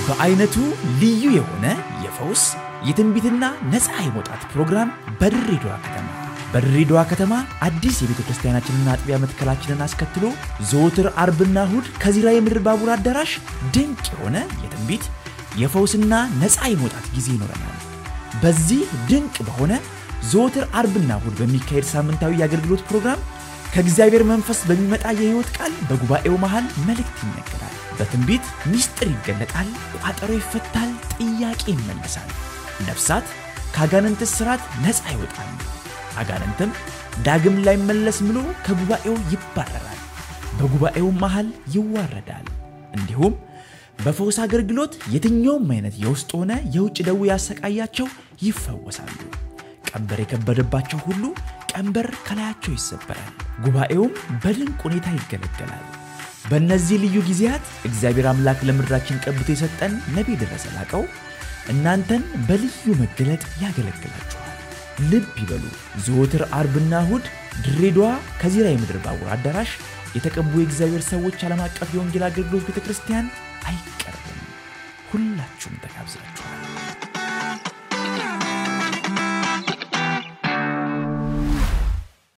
በአይነቱ ልዩ የሆነ የፈውስ የትንቢትና ነፃ የመውጣት ፕሮግራም በድሬዳዋ ከተማ በድሬዳዋ ከተማ አዲስ የቤተ ክርስቲያናችንና አጥቢያ መትከላችንን አስከትሎ ዘወትር አርብና እሁድ ከዚራ የምድር ባቡር አዳራሽ ድንቅ የሆነ የትንቢት የፈውስና ነፃ የመውጣት ጊዜ ይኖረናል። በዚህ ድንቅ በሆነ ዘወትር አርብና እሁድ በሚካሄድ ሳምንታዊ የአገልግሎት ፕሮግራም ከእግዚአብሔር መንፈስ በሚመጣ የሕይወት ቃል በጉባኤው መሃል መልእክት ይነገራል። በትንቢት ምስጢር ይገለጣል፣ ቋጠሮ ይፈታል፣ ጥያቄ ይመለሳል። ነፍሳት ከአጋንንት እስራት ነፃ ይወጣሉ። አጋንንትም ዳግም ላይመለስ ምሎ ከጉባኤው ይባረራል፣ በጉባኤው መሃል ይዋረዳል። እንዲሁም በፈውስ አገልግሎት የትኛውም አይነት የውስጥ ሆነ የውጭ ደዌ ያሰቃያቸው ይፈወሳሉ። ቀንበር የከበደባቸው ሁሉ ቀንበር ከላያቸው ይሰበራል። ጉባኤውም በድንቅ ሁኔታ ይገለገላል። በእነዚህ ልዩ ጊዜያት እግዚአብሔር አምላክ ለምድራችን ቀብቶ የሰጠን ነቢይ ደረሰ ላቀው እናንተን በልዩ መገለጥ ያገለግላችኋል። ልብ ይበሉ። ዘወትር አርብና እሁድ ድሬዳዋ ከዚራ የምድር ባቡር አዳራሽ የተቀቡ የእግዚአብሔር ሰዎች ዓለም አቀፍ የወንጌል አገልግሎት ቤተ ክርስቲያን አይቀርብም። ሁላችሁም ተጋብዛችኋል።